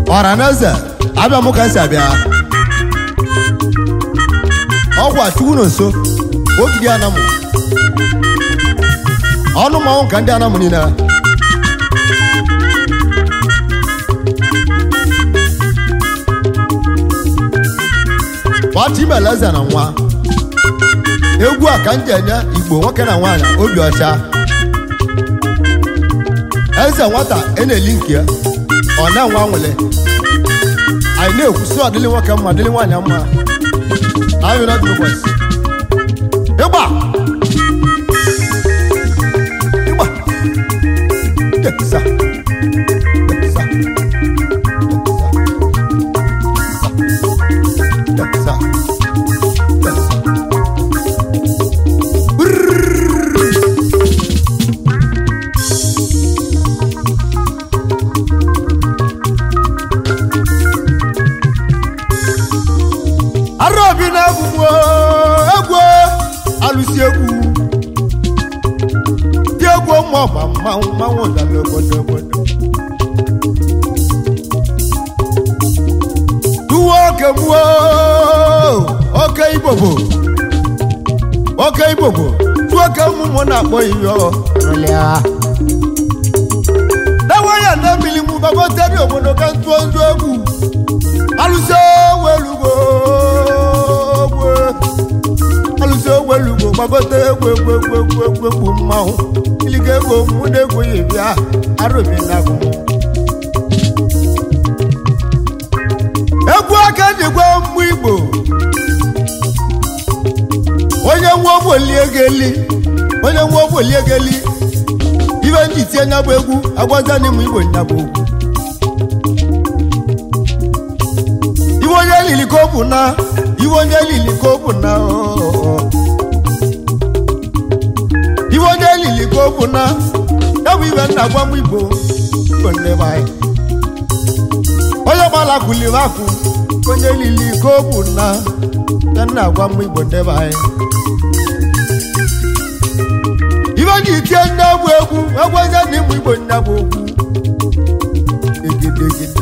ọra na eze abịa mụ ka esi abịa ọgwụ achụwu na nso ogidi anamụ ọnụ mmanwụ ka ndị anamụ niile gbata imela eze na nwa egwu a ka m ji enye igbo nwoke na nwaanyị obi ọcha eze nwata e na-eli nke ya ọ na-enwe nwele anyị na-ekwusi ọdịlị nwoke mma dịlị nwaanyị mma anyị na ụbọchị ịgba ịgba Teksa. Teksa. Teksa. Teksa. Brrrr. Araobi na-egwu egwu alụsi egwu dị egwu ma ọgba mmanwụ mmanwụ dara obodo obodo tuwo oke gbuo oke ibobo oke ibobo tuwo oke mmụmụ na-akpọ iyo dewe ya na mmiri mụ gbagoteri obodo ka ntụọ ndụ egwu alụsi owelugo alụsi owelugo gbagote egwu egwu egwu egwu egwu egwu mmanwụ iliga egwu mụ na egwu ya bịa arụbi na agụ egwu aka dịgwa mmụ igbo onye nwa ogbolie geli onye nwa ogbolie geli ibe ndị tie nya bụ egwu agwaza n'ịmụ igbo nya bụ egwu iwe onye lili ka ọ bụ na iwe onye lili ka ọ bụ na ooo. iwe onye lili ka ọ bụ na ya bụ ibe nna gwa m igbo igbo nne be anyị onye gbala kuliri akụ onye lili ka ọ bụ na ya nna gwa m igbo nne be anyị ibe ji tie nne bụ egwu egweze na ịmụ igbo nne bụ okwu egedegede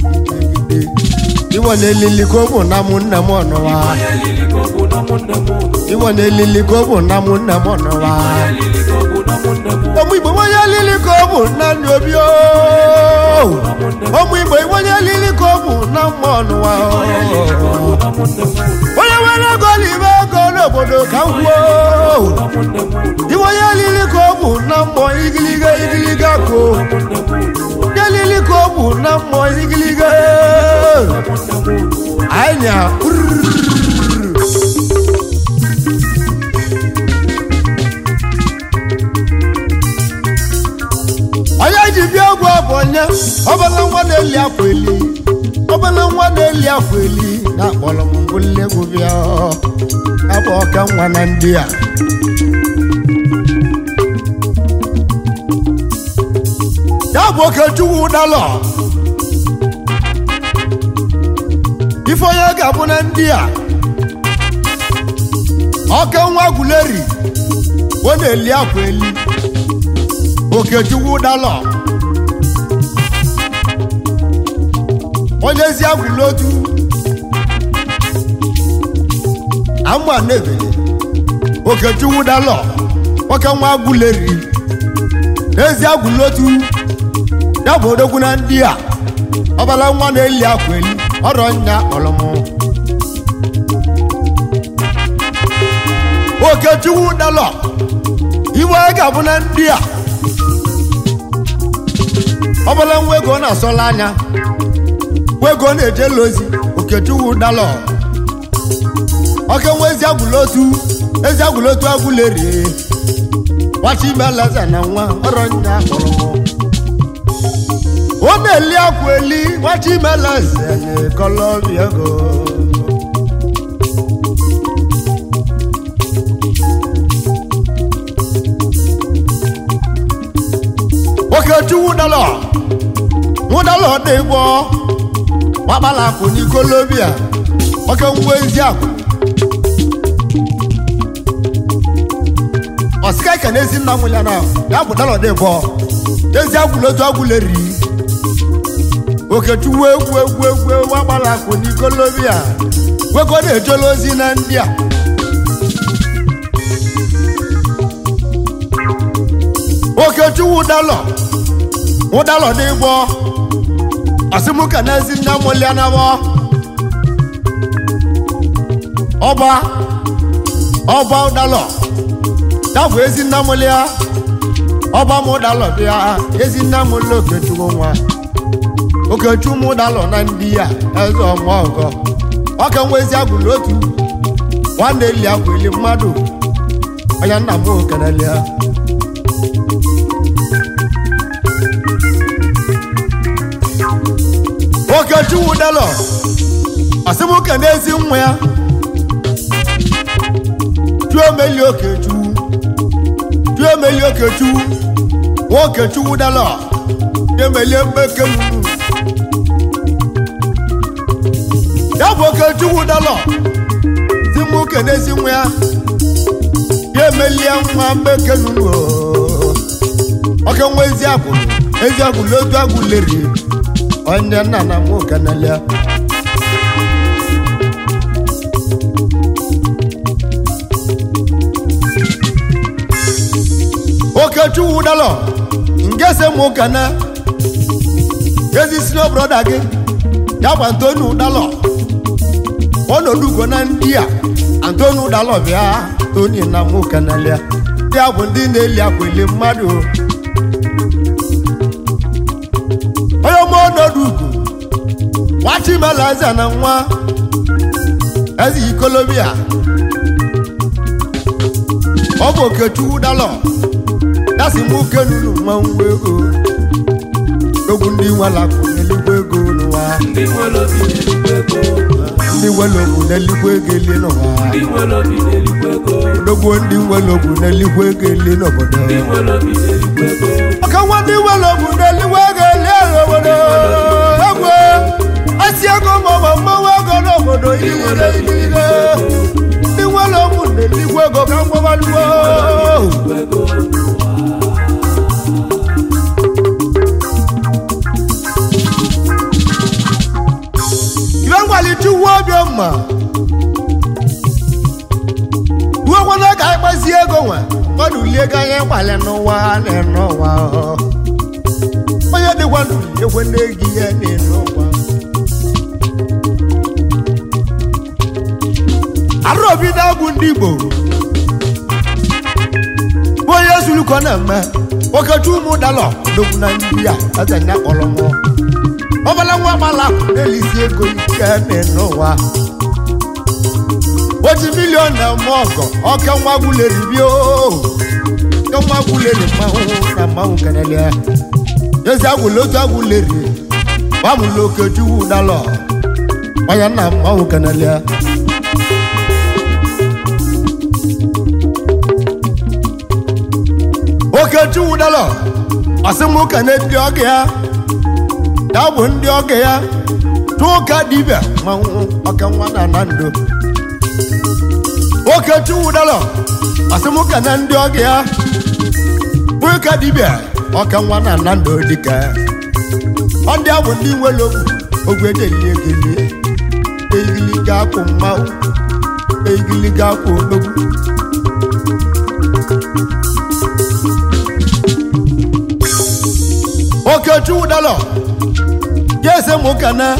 iwọ na-elili ka ọ bụ na mụ nne m ọnụwa onye lili ka ọ bụ na ụmụnne m iwọ na-elili ka ọ bụ na mụ nne m ọnụwa onye lili ka ọ bụ na ụmụnne m ọmụ igbo onye lili ka ọ bụ na ndị obi ooo ọmụ igbo onye lili ka ọ bụ na mma ọnụwa onye lili ka ọ bụ ooo na ụmụnne m onye nwere ego n'ime ego n'obodo ka m kwuo na ụmụnne m iwe onye lili ka ọ bụ na mmụọ igiliga igiliga ko ụmụnne m onye lili ka ọ bụ na mmụọ igiliga anya onye ji bịa egwu ọ bụ onye ọbala nwa na-eli akwa eli ọbala nwa na-eli akwa eli na-akpọrọ m mbụli egwu bịa abụ ọka nwa na ndị a ya bụ okechukwu ụdalọ ife onye ga-abụ na ndị a ọka nwa guleri ọ na-eli akwa eli okechukwu ụdalọ onye ezi agwụla otu ama na-ebele okechukwu ụdalọ ọka nwa guleri n'ezi agwụla otu ya bụ odogwu na ndị a ọbala nwa na-eli akwa eli ọrọ nya ọlọmụ okechukwu dalọ iwe anyị ga-abụ na ndị a ọbala nwa ego na-asọla anya nwa ego na-eje elu ozi okechukwu dalọ oke nwa ezi agwụla otu ezi agwụla otu agwụlerie nwachi imelaza na nwa ọrọ nya ọlọmụ ọ na-eli akwa eli nwachi imelaza na kọlọbịa ego okechukwu dalọ nwụdalọ dị gbọ gbakpala akụ n'ikolobia oke ngwa ezi akụ ọsịka ike na ezi nna nwụ ya na ya bụ dalọ dị gbọ ezi agwụla otu agwụla eri okechukwu egwu egwu egwu egwu agbala akwụ n'ikolobia wego na-ejola ozi na ndị a okechukwu ụdalọ ụdalọ n'ịgbọ ọsịmụka na-ezi nna mụlia nabọ ọba ọba ụdalọ tabụ ezi nna mụlia ọba m ụdalọ bịa ezi nna mụlia okechukwu nwa okechukwu m ụdalọ na ndị ya eze ọmụ ọgọ ọka nwa ezi agwụla otu nwanne eli agwụli mmadụ onye nna m okenelia okechukwu ụdalọ asịmụka n'ezi nwa ya chuomeli okechukwu chuomeli okechukwu nwa okechukwu ụdalọ chuomelie mmeke munu ya bụ okechukwu ụdalọ si mụ kenezi nwa ya ya emelie nwa mmeke nunu oke nwa ezi agwụ ezi agwụ n'otu agwụ leri onye nna na mụ kenelia okechukwu ụdalọ ngese mụ kene ezi sino broda gị ya bụ antoni ụdalọ ọnọdụgo na ndị a antoni ụdalọ bịa toni na mụ kenelia ya bụ ndị na-eli akweli mmadụ onye ọma ọnọdụ ugwu nwachimela eze na nwa eze ikolobia ọ bụ okechukwu dalọ dasị m oke nunu mmanwụ ego ogwu ndị nwelakụ n'eluigwe ego n'ụwa ndị nwere obi na-elikwa ego ndị nwelokwu n'eluigwe ego eli n'ụwa ndị nwere obi na-elikwa ego odogbo ndị nwelokwu n'eluigwe ego eli n'obodo ndị nwere obi na-elikwa ego ọka nwa ndị nwelokwu n'eluigwe ego eli n'obodo egwe asị ego maọbụ mmanwụ ego n'obodo iligide iligide ndị nwelokwu n'eluigwe ego ka mgbabaluo ego ibe ngwalite uwe obiọma uwekwana ka anyị gbazie ego nwe mmadụ lie ego anyị gbalị n'ụwa na-ene ụwa onye dịkwa ndụ ekwe n'ego ihe na-ene ụwa arụobi na-agwụ ndị igbo bụ onye zuluko na-eme okechu ụmụ dalọ dogbu na ndị a eze nya kpọrọ mụọ ọbala nwa gbala na-elizi ego ike na-ene ụwa otu milion na eme ọgọ ọka nwa gwuleri bio ka nwa gwuleri mmanwụ na mmanwụ kenelia ezi agwụla otu agwuleri gbamụla okechukwu dalọ onye nna mmanwụ kenelia okechukwu dalọ ọsịmụka na ndị ọgọ ya ya bụ ndị ọgọ ya tụka dibịa manwụ ọka nwa na na ndo okechukwu dalọ ọsịmụka na ndị ọgọ ya tụka dibịa ọka nwa na na ndo dịka ọ ndị a bụ ndị nwere ogwu ogwe delie gelie eigili ga-akwụ mmanwụ eigili ga-akwụ odogwu okechukwu dalọ jese mụ kana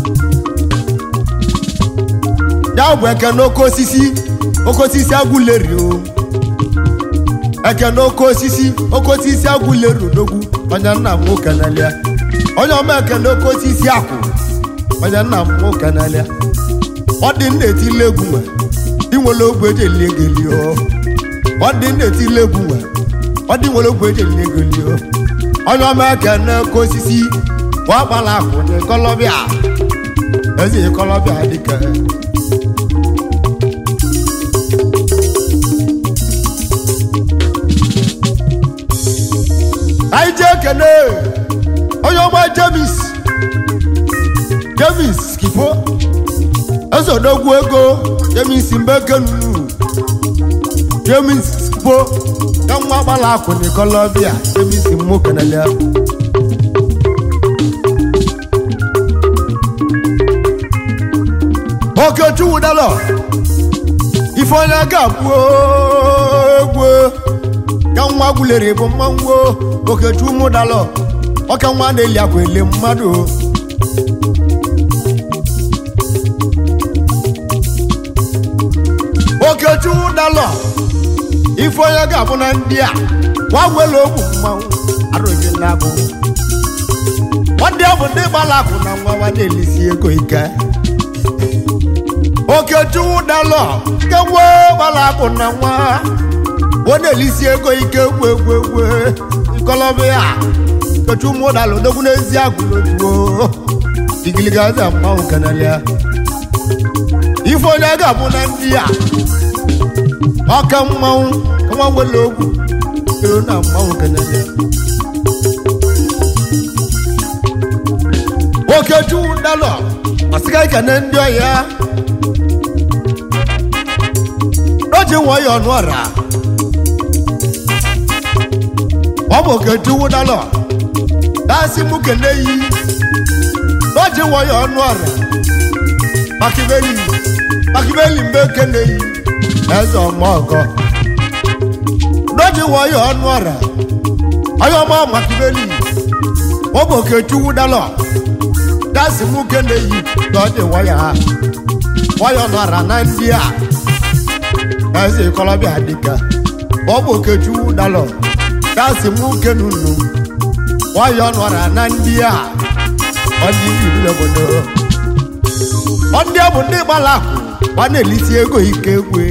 ya bụ eke n'oke osisi oke osisi agwụleri o eke n'oke osisi oke osisi agwụleri odogwu onye nna m nwoke n'alia onye ọma eke n'oke osisi akwụ onye nna m nwoke n'alia ọ dị nna etile egwu nwe dị nwere ogwe eji eli ego eli o ọ dị nna etile egwu nwe ọ dị nwere ogwe eji eli ego eli o onye ọma eke n'oke osisi wọ́n gbala kò ní kọ́lọ́bíà ẹ̀sìn kọ́lọ́bíà dìkẹ́. àìjẹ́ kẹ́nẹ́ onye ọma james james kifo ezodogwu ego james mbekenu james kifo ka nwa gbala kò ní kọ́lọ́bíà james mú kẹ́nẹ́lẹ́. okechukwu dalọ ife onye ga-abụ egwu ka nwa gwulere bụ mmanwụ okechukwu mụ dalọ ọka nwa na-eli akwa ele mmadụ okechukwu dalọ ife onye ga-abụ na ndị a nwa nwere ogwu mmanwụ arụghị n'agụ ndị ọ bụ ndị gbara akwụ na nwa nwa na-elisi ego ike okechukwu dalọ nke nwe gbara akwụ na nwa ọ na-elisi ego ike egwu egwu egwu nkọlọbịa okechukwu mụ dalọ dogwu n'ezi agwụlotuo igiligaza mmanwụ kanalia ife onye ga-abụ na ndị a ọka mmanwụ ka nwa nwere ogwu ero na mmanwụ kanalia okechukwu dalọ ọsịga ikene ndị ọhịa n'oji nwayọ ọnụ ọra ọ bụ okechukwu dalọ dasị mụ kene yi n'oji nwayọ ọnụ ọra makibeli makibeli mgbe kene yi eze ọmọgọ n'oji nwayọ ọnụ ọra onye ọma makibeli ọ bụ okechukwu dalọ dasị mụ kene yi n'oji nwayọ ha nwayọ nọra na ndị a eze kọlọbịa dịka ọ bụ okechukwu dalọ dasị mụ kenu nnu nwayọ nọra na ndị a ọ ndị ibi obodo ọ ndị a bụ ndị gbara akụ gba na-elisi ego ike egwe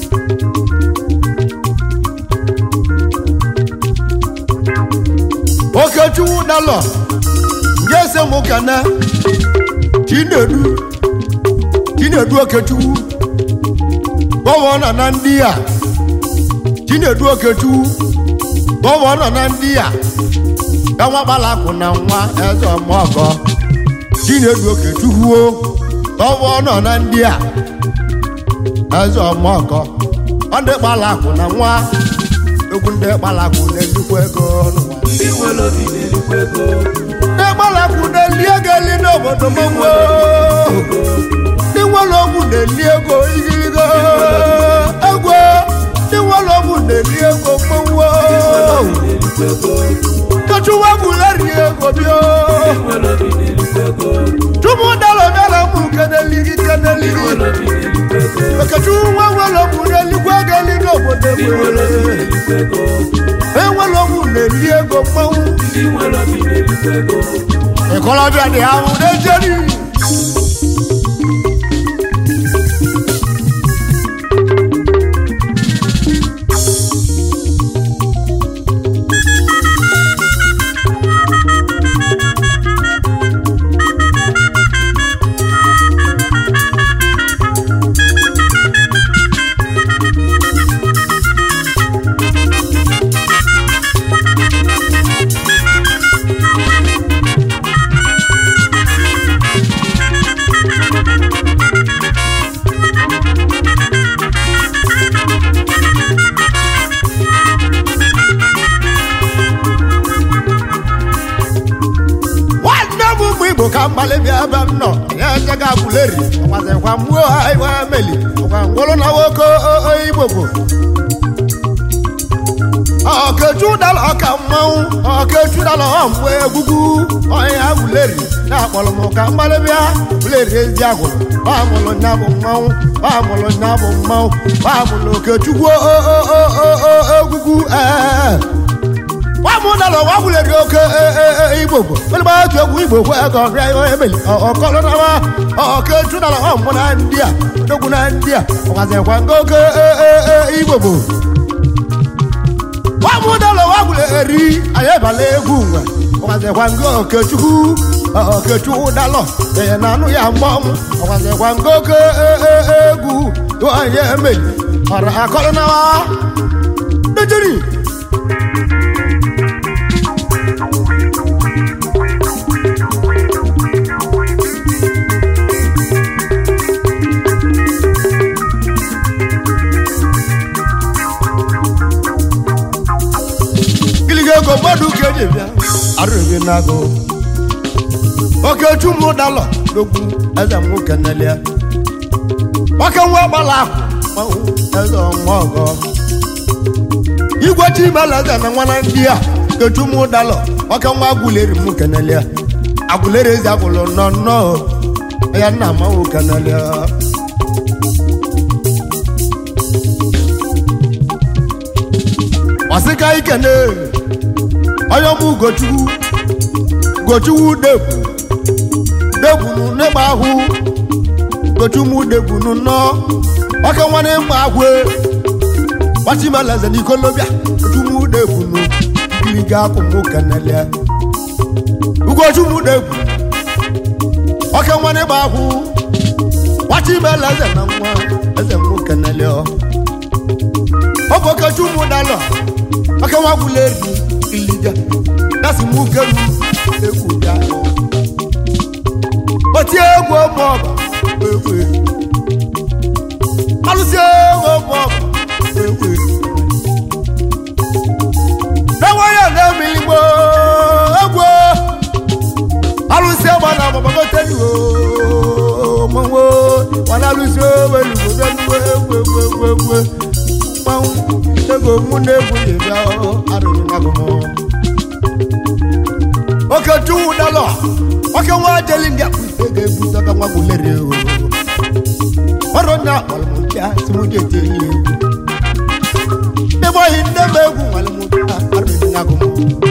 okechukwu dalọ nje ese mụ kana chinedu chinedu okechukwu gọvanọ na ndị a chinedu okechukwu gọvanọ na ndị a ka nwa gbara akụ na nwa eze ọmọgọ chinedu okechukwu o gọvanọ na ndị a eze ọmọgọ ọ ndị gbara akụ na nwa egwu ndị gbara akụ na-elikwa ego n'ụwa ndị nwere obi na-erikwa ego ndị gbara akụ na-eli ego eli n'obodo mmanwụ ndị nwere ogwu na-eli ego igirigo egwu ndị nwere ogwu na-eli ego mmanwụ na-erikwa ego kachụwa gwuleri ego bịa ndị nwere obi na-erikwa ego chụmụ dara bịara mụ keneligi keneligi nwere obi na-erikwa ego okechukwu nwa nwere ogwu na-elikwa ego eli n'obodo ndị nwere obi egwe na-erikwa ego enwere ogwu na-eli ego mmanwụ ndị nwere obi na-erikwa ego ịkọlọbịa dị ahụ n'ejeri nwanne m ụmụ igbo ka mgbalị bịa ebe m nọ ya ejega agwụleri ọkwazikwa mgbuo ha iwe meli ọkwa ngwụrụ na nwoke o- o- igbo bụ ọkechu dala ọka mmanwụ ọkechu dala ọmgbe egwugwu ọhịa agwụleri na-akpọrọ m ka mgbalị bịa gwụleri ezi agwụrụ ọmụlụ nya bụ mmanwụ ọmụlụ nya bụ mmanwụ ọmụlụ okechukwu o- o- o- o- o- egwugwu ee wamụdala wagwụleri oke igbo bụ onye otu egwu igbo kwe ego ọrịa ihe emeli ọkọlọnawa ọkechudala ọmụ na ndị a odogwu na ndị a ọgwazikwa nke oke igbo bụ wamụdala wagwụleri anyị ebala egwu nwe ọgwazikwa nke okechukwu okechukwu dalọ ee na anụ ya mgbọmụ ọgwazikwa nke oke egwu anyị emeli ọra akọlọnawa dejiri gịlịga ego mmadụ ka eji bịa arụghị n'agụ okechu mụ dalọ n'okwu eze m nwoke nelia nwoke nwa gbala akụ mmanwụ eze ọnwa ọgọ igwe chimalaza na nwana ndị a kechumụ dalọ nwoke nwa agwụleri m kenelia agwụleri ezi agwụlụ nọ nnọọ ya nna amanwụ kenelia ọsịka ikene onye ọmụ ugochukwu ugochukwu degwu degbunu n'ịgba ahụ ugochukwu degbunu nọ nwoke nwanne mgba ahụ gbachimalaze n'ikolobịa ugochukwu degbunu iliga akwụmụ kenelia ugochukwu degwu nwoke nwanne gba ahụ gbachimalaze na nwa eze mụ kenelia ọ bụ okechukwu dalọ aka nwa gwụla eri iliga dasi mụ kelu egwu bịa otie egwu ọmụ ọba egwu alụsị egwu ọmụ ọba egwu na-enweghị na-emiligbo egwu alụsị egwu na agbamagote iwo mmanwụ wana alụsị egwu elugo bịa egwu egwu egwu egwu mmanwụ ego mụ na-egwu ya bịa arụrụ n'agụmụ oke chukwu dalọ oke nwa jeli ndị akpụte ga-egwu dọka nwa gwụlere o ọrụ na akpọrọmụbịa si mụ ji eti ihe egwu ndị gbọghị nne m egwu nwere mụ bịa arụrụ n'agụmụ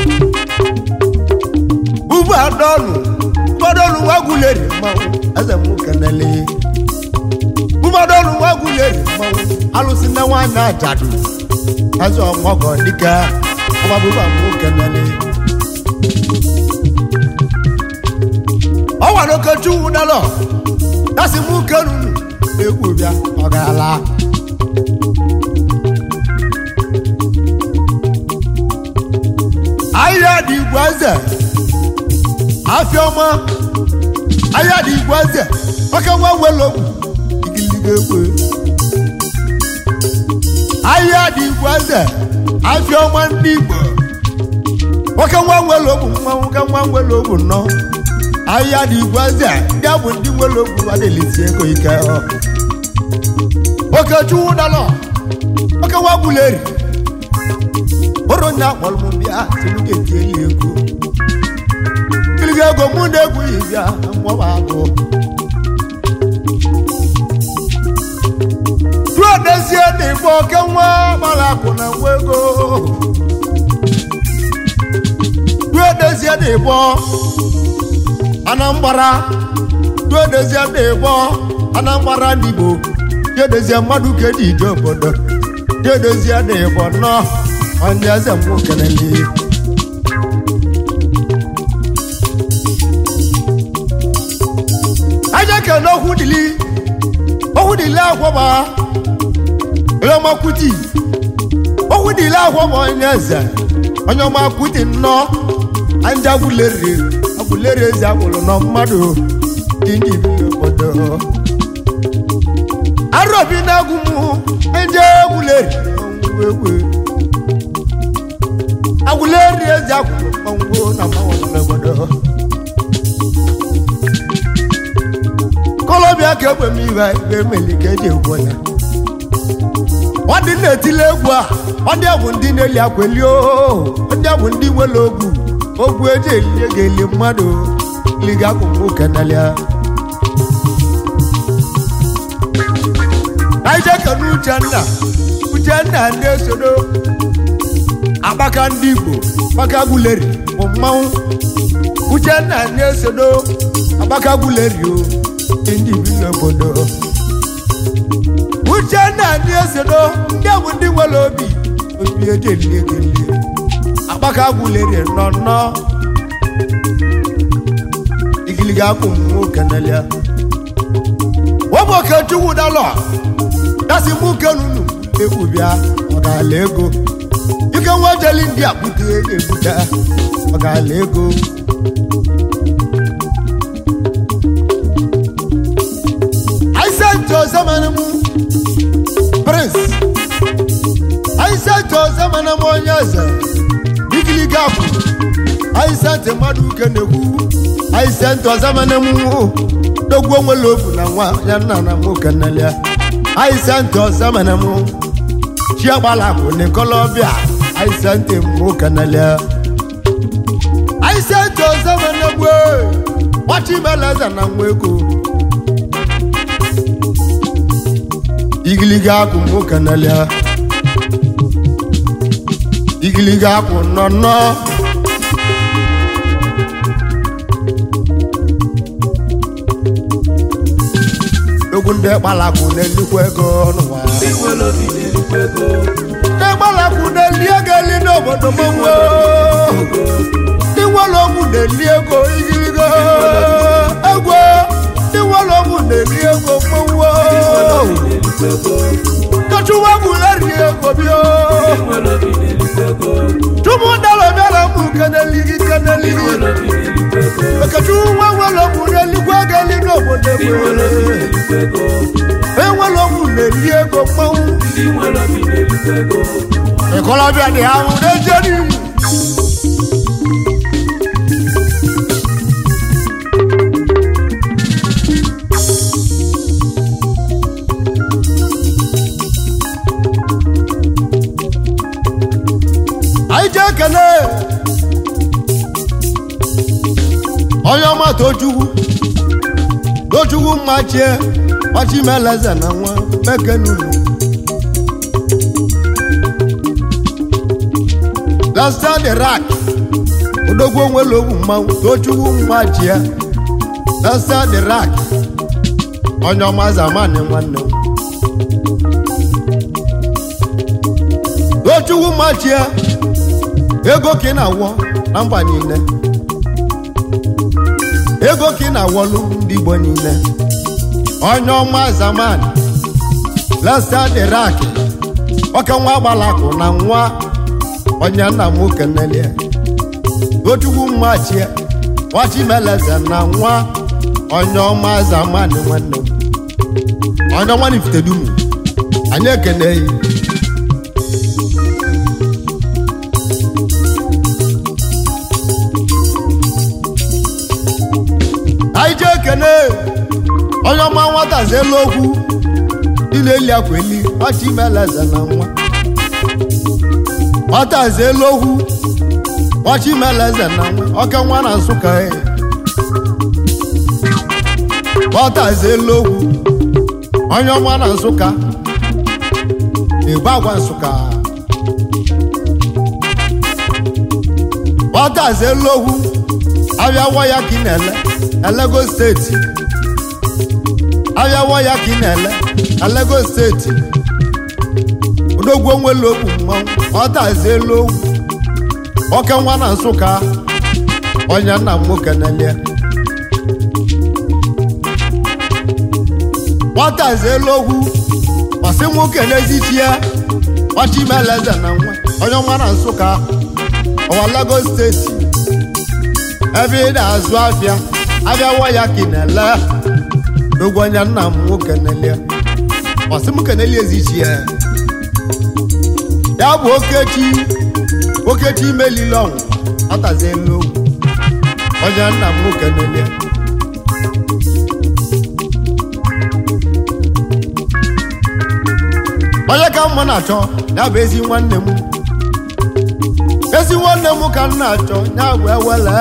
ugbu a dọnụ ụfọdụ nwa gwụlere mmanwụ eze mụ kenele ụfọdụ nwa gwụlere mmanwụ alụsị nne nwaanyị ajadu eze ọmọgọ dịka ọgbabụba mụ kenele ọ nwere okechukwu dalọ dasị mụ kenunu egwu bịa ọ gaala ahịa dị igwe eze afịa ọma ahịa dị igwe eze maka nwa welogwu igiliga egwe ahịa dị igwe eze afịa ọma ndị igbo nwoke nwa nwere ogbu nwa nwoke nwa nwere ogbu nnọ ahịa dị igwe eze ndị a bụ ndị nwere ogbu adịlisi ego ike ọ. nwoke chukwu dalọ nwoke nwa gbuleri ụrụ nya kpọrọ m bịa si m ga-eti eli ego kiliga ego mụ na-egwu yi bịa mmụọ agụ tuodezie dị igbo oke nwa gbara akụ na nwa ego tuodezie dị igbo anambara tuodezie dị igbo anambara ndị igbo tuodezie mmadụ ka eji ije obodo tuodezie dị igbo nnọọ onye eze mmụ kelele aja kele okwu dili okwu dili akwọba eleọmakwuti okwu dili akwọba onye eze onye ọmakwuti nnọọ anja agwụleri agwụleri ezi agwụrụ nọ mmadụ dị ndị bi n'obodo arọbi na-agwụ mụ nje agwụleri ọnwụ egwu agwụleri ezi agwụrụ ọnwụ na mmanwụ n'obodo kolobịa ka egbe m iwe ebe emeli ka eji egwu ya ọ dị na-etile egwu a ọ ndị a bụ ndị na-eli akweli oo ndị a bụ ndị nwere ogwu ogwu eji elie ga-eli mmadụ liga akụkụ kenelia anyị kene uchenna uchenna ndị esodo akpaka ndị igbo akpaka guleri bụ mmanwụ uchenna ndị esodo akpaka guleri o ndị bi n'obodo uchenna ndị esodo ndị bụ ndị nwere obi obi eji elie ga-elie akpaka guleri nọ nnọọ igiliga akwụ mmụ kenelia ụmụoke chukwu dalọ dasị mụ kenunu egwu bịa ọgala ego ike nwa jeli ndị akpụte ebute ọgala ego aisento zamanụ prince aisento zamanụ onye eze igiliga akwụ aisento mmadụ uke na-ekwu aisento zamanụ dogwo nwere obu na nwa ya nna na mụ kenelia aisente ọzamene mụ chiagbalakụ n'ikolobịa aisente mụ kenelia aisente ọzamene gbe nwachimeleze na nwa ego igiliga akwụ mụ kenelia igiliga akwụ nọ nọ egwu ndị kpalakụ na-elikwa ego n'ụwa ndị nwere obi na-erikwa ego ndị kpalakụ na-eli ego eli n'obodo mmanwụ ndị nwere ogwu na-eli ego igirigo egwu ndị nwere ogwu na-eli ego mmanwụ na-erikwa ego kachụwa gwuleri ego bịa ndị nwere obi na-erikwa ego chụmụ dara bịara mụ keneli gị keneli ndị gị nwere obi na-erikwa ego okechukwu nwa nwere ogwu na-elikwa ego eli n'obodo ndị nwere obi egwu na-erikwa ego enwere ogwu na-eli ego mmanwụ ndị nwere obi na-erikwa ego ìkọlọ́bíà ni àwọn ọ̀dẹ́jẹ́ ni. àyíjẹ́ kẹlẹ́ onye ọma tochukwu tochukwu mma chie ọchị meleze na nwa mekenunu lasta the rak odogwu onwere ogwu mmanwụ tochukwu mma ji ya lasta the rak onye ọma zamani nwanne m tochukwu mma ji ya ego ka ị na-awọ na mba niile ego ka ị na-awọlụ ndị igbo niile onye ọma zamani lasta the rak ọka nwa gbalakụ na nwa onye nna m kenelie otukwu mmachi nwachimeleze na nwa onye ọma zamani nwanne m onye ọma nifitedumu anyị ekeneghị anyị jee ekene onye ọma nwata zelu okwu ile eli akwa eli nwachimeleze na nwa nwata zelu okwu nwachimeleze na nwa oke nwa na nsụka e nwata zelu okwu onye ọma na nsụka na-ebu agwa nsụka nwata zelu okwu abịa waya ka ị na-ele elego steeti abịa waya ka ị na-ele elego steeti odogwu onwere okwu mmanwụ nwata elu okwu oke nwa na nsụka onye nna m nwoke nelie nwata elu okwu masị nwoke n'ezichi ya nwachimeleze na nwa onye nwa na nsụka ọwa Lagos steeti ebe ị na-azụ afịa abịa waya ka ị na-ele n'ogwu onye nna m nwoke nelie masị m kenelie ezichi ya ya bụ okechi okechi melile ọnwụ atazi elu ogwu onye nna m nwoke nelie onye ka mma na-achọ ya bụ ezi nwanne m ezi nwanne m ka m na-achọ ya bụ ewele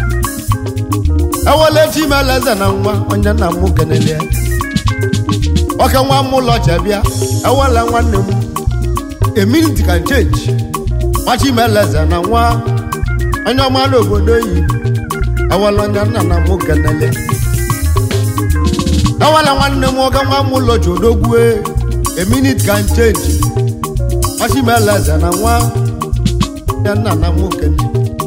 ewele chimeleze na nwa onye nna m nwoke nelie oke nwa m ụlọ chebịa ewele nwanne m a minute can change nwachimeleze na nwa onye ọma n'obodo yi ewele onye nna na m kenele ewele nwanne m nwoke nwa m ụlọ ji odogwue a minute can change nwachimeleze na nwa onye nna na m kenele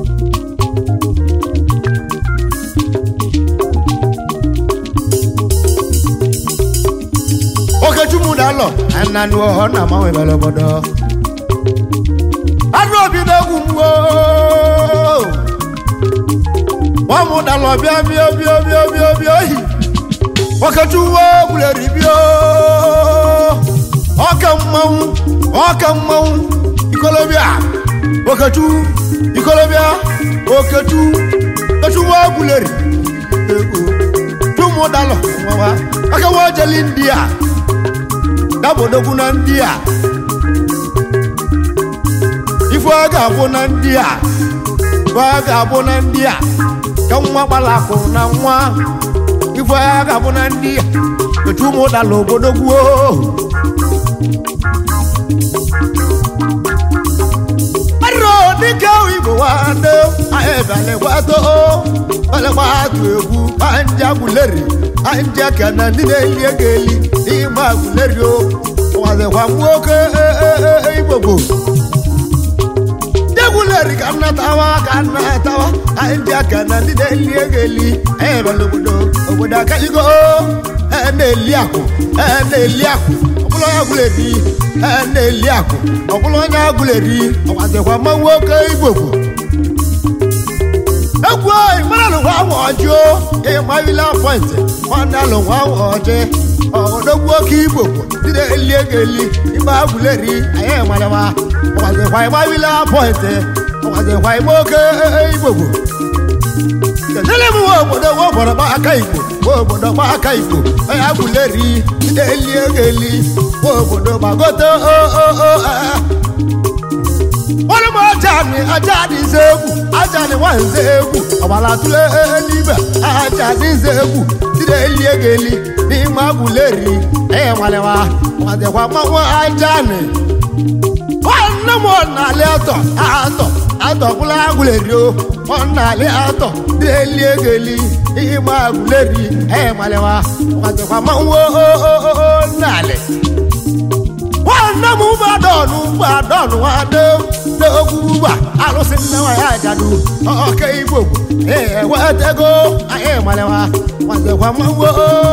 okechukwu na-alọ ananụ ọhọ na amanwebere obodo anụ obi na-egwu mgbo nwamụ dalọ bịa bịa bịa bịa bịa bịa ohi okechukwu gwuleri bịa ọka mmanwụ ọka mmanwụ ikolobịa okechukwu ikolobịa okechukwu okechukwu gwuleri ego chụmụ ụmụ dalọ nwawa aka nwa ojeli ndị a dabodogwu na ndị a ife ọ ga-abụ na ndị a ife ọ ga-abụ na ndị a ka nwa gbalakụ na nwa ife ọ ga-abụ na ndị a etu ụmụ dalọ obodo gwuo arọ dịka igbo nwanne anyị bịalekwato bịalekwatụ egwu anja gwuleri anja ka na ndị na-eli ego eli n'ime agwuleri o nwazikwa nwoke igbogbo jegwuleri ka nnatawa ka nnatawa anja ka na ndị na-eli ego eli anyị bịala obodo obodo akaligo na-eli akụ na-eli akụ ọbụla onye agwụleri na-eli akụ ọbụla onye agwụleri ọwazikwa mma nwoke igbogbo egwu ìmọ̀lá ló wá wọ̀ ọjọ́ ìmọ̀lá pọ̀ǹtì wọn náà ló wá wọ̀ ọjọ́ ọ̀dọ́gbọ́ kí gbogbo dídé eliegeli ìmọ̀ agùlẹ̀rí ayé ìmọ̀lẹ́wà ọ̀wàzẹ̀kwà ìmọ̀lá pọ̀ǹtì ọ̀wàzẹ̀kwà ìmọ̀ọ́kẹ́ gbogbo. tẹ̀sílẹ̀ mu wo obodo wo obodo gba aka igbo wo obodo gba aka igbo onye agùlẹ̀rí dídé eliegeli wo obodo gbagote o o o ẹ̀ wọ́n ní mo ajá ni ajá ni zéèkù ajá ni wọ́n ń zéèkù ọ̀bàlà túlẹ̀ níbẹ̀ ajá ni zéèkù dídé eliegeli ní magulẹ̀rì ẹ̀yẹ wàlẹ̀wà wàdẹ̀wà mọ́wọ́ ajá ni. wọ́n ní mo nàlẹ́ àtọ̀ àtọ̀ àtọ̀ kúlẹ̀ agulẹ̀rì o wọ́n nàlẹ́ àtọ̀ dídé eliegeli ní magulẹ̀rì ẹ̀yẹ wàlẹ̀wà wàdẹ̀wà mọ́wọ́ nàlẹ́ nwanne m gbadọnụ gbadọnụ nwanne m n'okwu ugba alụsị nne nwa ya jadu ọka igbo ewetego anyị malewa nwazekwa mmanwo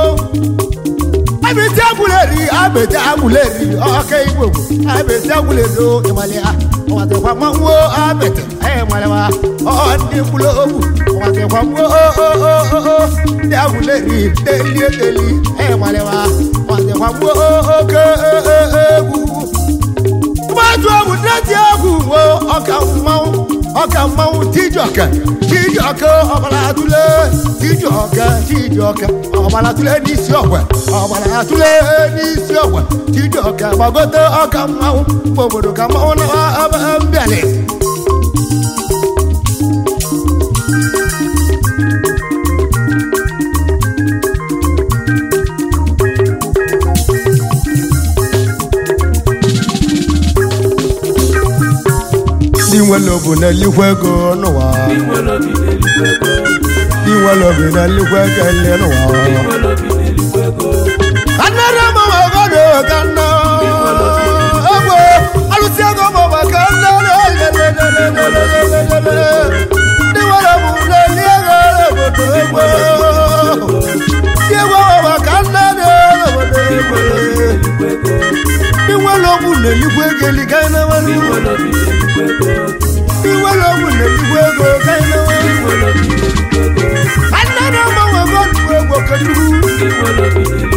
abịtị agwụleri abịtị agwụleri ọka igbo abịtị agwụleri ịmalịa nwazekwa mmanwo abịtị anyị malewa ọ ndị mkpụrụ ogwu nwazekwa mmanwo ndị agwụleri deli edeli anyị malewa nwazekwa mmanwo oke egwu mmadụ ọbụ deti egwu wo ọka mmanwụ ọka mmanwụ tijọka tijọka ọbara atụle tijọka tijọka ọbara atụle n'isi ọgwa ọbara atụle n'isi ọgwa tijọka gbagote ọka mmanwụ mgbe obodo ka mmanwụ na mbịalị ndị nwere obu na-elikwa ego n'ụwa Inwere obi na-elikwa ego. ndị nwere obi na-elikwa ego ele n'ụwa Inwere obi na-elikwa ego. kanere mama godo kanna egwe alụsị ego mama kanna ndị nwere obu na-eli ego obodo egwe ndị egwe mama kanna obodo egwe Elikwa ego. ndị nwere obu na-elikwa ego eliga ịnawanụ Inwere obi na-elikwa ego. ndị nwere obu na-elikwa ego ka ịnawanụ Inwere obi na-elikwa ego. kanere mama godo egwe kechukwu Inwere obi na-elikwa